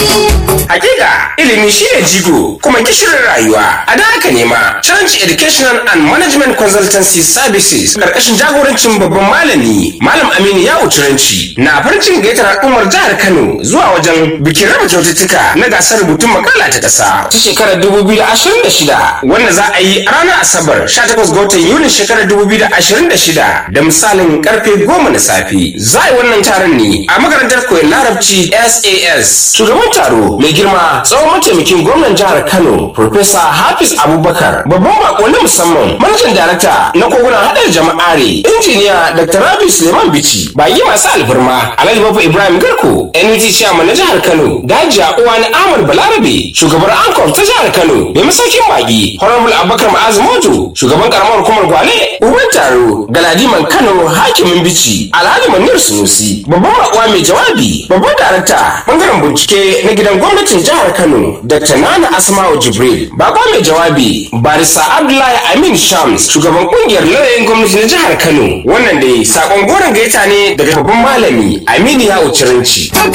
Hakika ilimi shine jigo kuma gishirin rayuwa. A da haka nema Challenge Educational and Management Consultancy Services karkashin jagorancin babban malami Malam Aminu Yawo Turanci na farin cikin gayyatar al'ummar jihar Kano zuwa wajen bikin raba kyaututtuka na gasar rubutun makala ta ƙasa ta shekarar 2026 wanda za a yi a ranar Asabar 18 ga watan Yulin shekarar 2026 da misalin karfe 10 na safe. Za a yi wannan taron ne a makarantar koyon larabci SAS. Shugaban taro mai girma tsawon mataimakin gwamnan jihar Kano Profesa Hafiz Abubakar babban bako na musamman manajan darakta na kogunan hadar jama'are injiniya Dr. Rabi Suleiman Bichi baki masu alfarma Alhaji Bafa Ibrahim Garko NUT chairman na jihar Kano Dajiya Uwani Ahmad Balarabe shugabar Ankof ta jihar Kano mai masaukin baki Honorable Abubakar Ma'az Mojo shugaban karamar hukumar Gwale uban taro Galadiman Kano hakimin Bichi Alhaji Manir Sunusi babban bakuwa mai jawabi babban darakta bangaren bincike na gidan gwamnatin jihar Kano Dr. Nana Asma'u Jibril baba mai jawabi Barisa Abdullahi Amin Shams shugaban kungiyar lauyoyin gwamnati na jihar Kano wannan dai sakon goron gaita ne daga babban malami Aminu Yawo Ciranci.